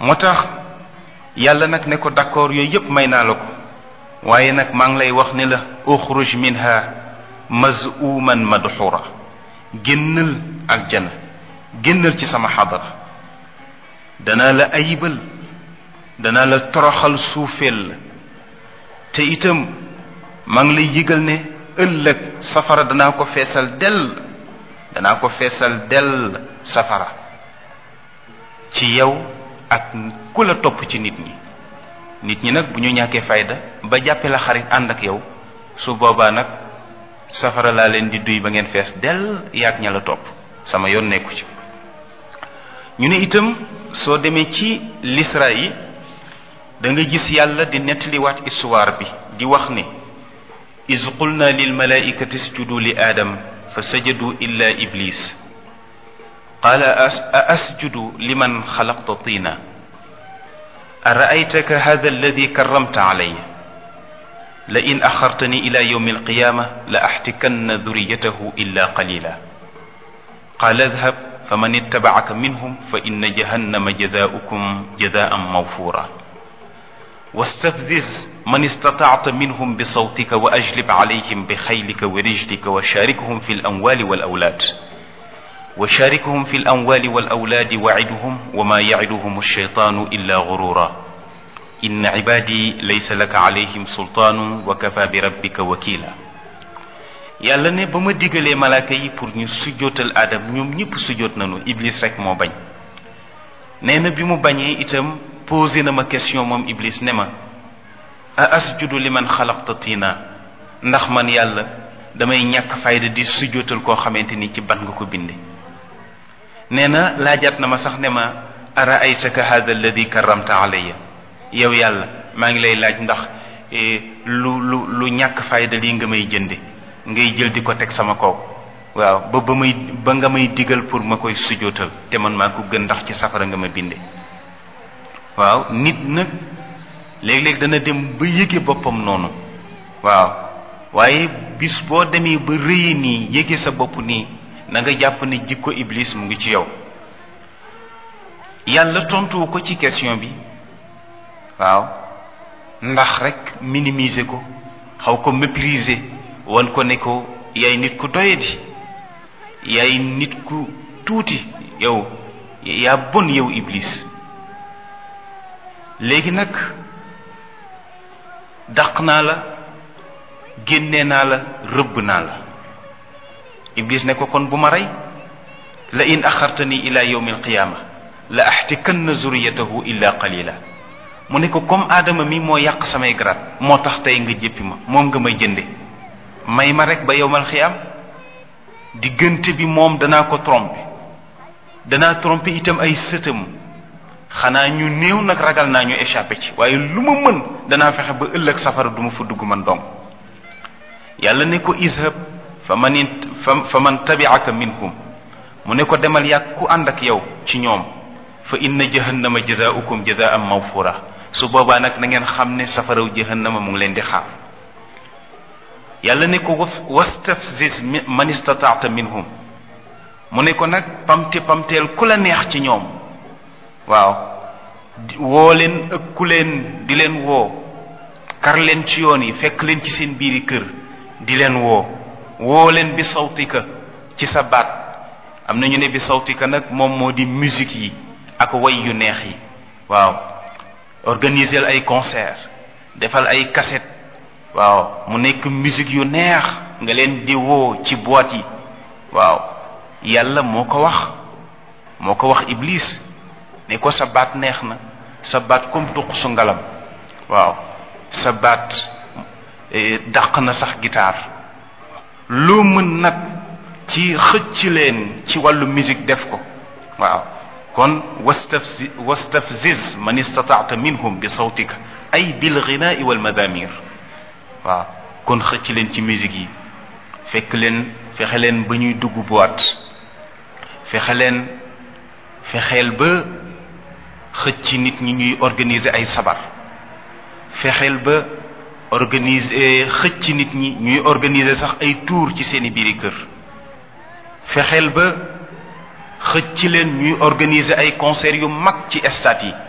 moo tax yàlla nag ne ko d'accord yooyu yépp may naa la ko waaye nag maa ngi lay wax ne la uxruj minha mazuman madxura génnal aljana génnal ci sama xadara danaa la ayibal danaa la toroxal suufeel la te itam maa ngi lay yëgal ne ëllëg safara danaa ko feesal dell danaa ko feesal dell safara ci yow ak ku la topp ci nit ñi nit ñi nag bu ñu ñàkkee fayda ba jàppe la xarit ànd ak yow su boobaa nag safara laa leen di duy ba ngeen fees dell yaag ña la topp sama yoon nekku ci ñu ne itam soo demee ci lisra yi da nga gis yàlla di nettaliwaat histoire bi di wax ne iz qulna lil malaikati isjudu li aadam fa sajadu illa iblis qaala a asjudu liman xalaqta tina أرأيتك هذا الذي كرمت علي لئن أخرتني إلى يوم القيامة لأحتكن ذريته إلا قليلا قال اذهب فمن اتبعك منهم فإن جهنم جزاؤكم جزاء موفورا واستفزز من استطعت منهم بصوتك وأجلب عليهم بخيلك ورجلك وشاركهم في الأموال والأولاد وشاركهم في الأموال والأولاد وعدهم وما يعدهم الشيطان إلا غرورا إن عبادي ليس لك عليهم سلطان وكفى بربك وكيلا yàlla ne ba ma digalee malaaka yi pour ñu sujjootal aadam ñoom ñëpp sujjoot nañu iblis rek moo bañ nee na bi mu bañee itam posé na ma question moom iblis ne ma a asjudu liman xalaqta tina ndax man yàlla damay ñàkk fayda di sujjootal koo xamante ni ci ban nga ko binde nee na laajaat na ma sax ne ma ara aytaka hada alladi karamta alayya yow yàlla maa ngi lay laaj ndax lu lu lu ñàkk fayda lii nga may jënde ngay jël di ko teg sama kaw waaw ba ba may ba nga may digal pour ma koy sujootal te man maa ko gën ndax ci safara nga ma binde waaw nit nag léeg-léeg dana dem ba yëge boppam noonu waaw waaye bis boo demee ba rëye nii yëge sa bopp nii na nga jàpp ne jikko iblis mu ngi ci yow yàlla tontuwu ko ci question bi waaw ndax rek minimiser ko xaw ko mépriser wan ko ne ko yaay nit ku doyadi yaay nit ku tuuti yow yaa bon yow iblis léegi nag dàq naa la génne naa la rëbb naa la iblis ne ko kon bu ma rey la in axartani ila yawmi alqiyaama la axtikanna zuriyatahu illa qalila mu ne ko comme aadama mi moo yàq samay garaat moo tax tey nga jéppi ma moom nga may jënde may ma rek ba yowmal xiyaam diggante bi moom danaa ko tromper danaa tromper itam ay sëtam xanaa ñu néew nag ragal naa ñu échappé ci waaye lu ma mën danaa fexe ba ëllëg safara du ma fa dugg man dong yàlla ne ko izhab fa man fa man tabi'aka minhum mu ne ko demal yàgg ku ànd ak yow ci ñoom fa inna jahannama jazaa'ukum jazaa'an mawfura su boobaa nag na ngeen xam ne safaraw jahannama mu ngi leen di xaar yàlla ne ko wastafziz man istataata minhum mu ne ko nag pamte pamteel ku la neex ci ñoom waaw woo leen ëkku leen di leen woo kar leen ci yoon yi fekk leen ci seen biiri kër di leen woo woo leen bi sawtika ci sa baat am na ñu ne bi sawtika nag moom moo di musique yi ak way yu neex yi waaw organiser ay concert defal ay cassette waaw mu nekk musique yu neex nga leen di woo ci boîte yi waaw yàlla moo ko wax moo ko wax iblis ne ko sa baat neex na sa baat comme tuq su ngalam waaw sa baat dàq na sax guitare loo mën nag ci xëcc leen ci wàllu musique def ko waaw kon wastafzi wastafziz man istataata minhum bi sawtika ay bil ghinaai wal madamir waaw kon xëcc leen ci musique yi fekk leen fexe leen ba ñuy dugg boîte fexe leen fexeel ba xëcc nit ñi ñuy organiser ay sabar fexeel ba organiser xëcc nit ñi ñuy organiser sax ay tour ci seeni biiri kër fexeel ba xëcc leen ñuy organiser ay concert yu mag ci stade yi